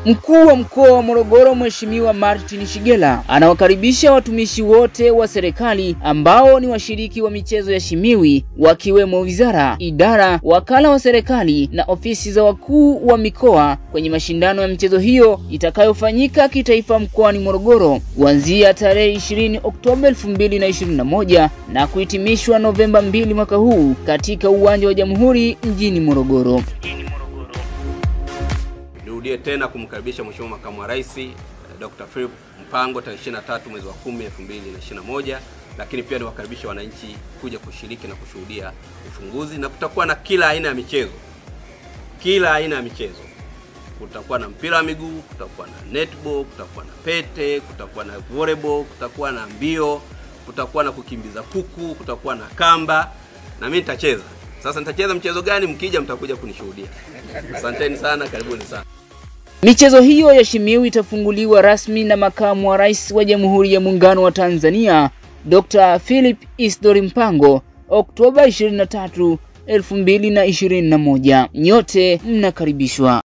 Mkuu wa mkoa wa Morogoro Mheshimiwa Martin Shigela anawakaribisha watumishi wote wa serikali ambao ni washiriki wa michezo ya Shimiwi wakiwemo wizara, idara, wakala wa serikali na ofisi za wakuu wa mikoa kwenye mashindano ya michezo hiyo itakayofanyika kitaifa mkoani Morogoro kuanzia tarehe 20 Oktoba 2021 na kuhitimishwa Novemba 2 mwaka huu katika uwanja wa Jamhuri mjini Morogoro. Nirudie tena kumkaribisha Mheshimiwa Makamu wa Rais Dr. Philip Mpango tarehe 23 mwezi wa 10 2021, lakini pia niwakaribisha wananchi kuja kushiriki na kushuhudia ufunguzi, na kutakuwa na kila aina ya michezo, kila aina ya michezo. Kutakuwa na mpira wa miguu, kutakuwa na netball, kutakuwa na pete, kutakuwa na volleyball, kutakuwa na mbio, kutakuwa na kukimbiza kuku, kutakuwa na kamba, na mimi nitacheza. Sasa nitacheza mchezo gani? Mkija mtakuja kunishuhudia. Asanteni sana, karibuni sana. Michezo hiyo ya Shimiwi itafunguliwa rasmi na makamu wa rais wa Jamhuri ya Muungano wa Tanzania Dr. Philip Isdori Mpango Oktoba 23, 2021. Nyote mnakaribishwa.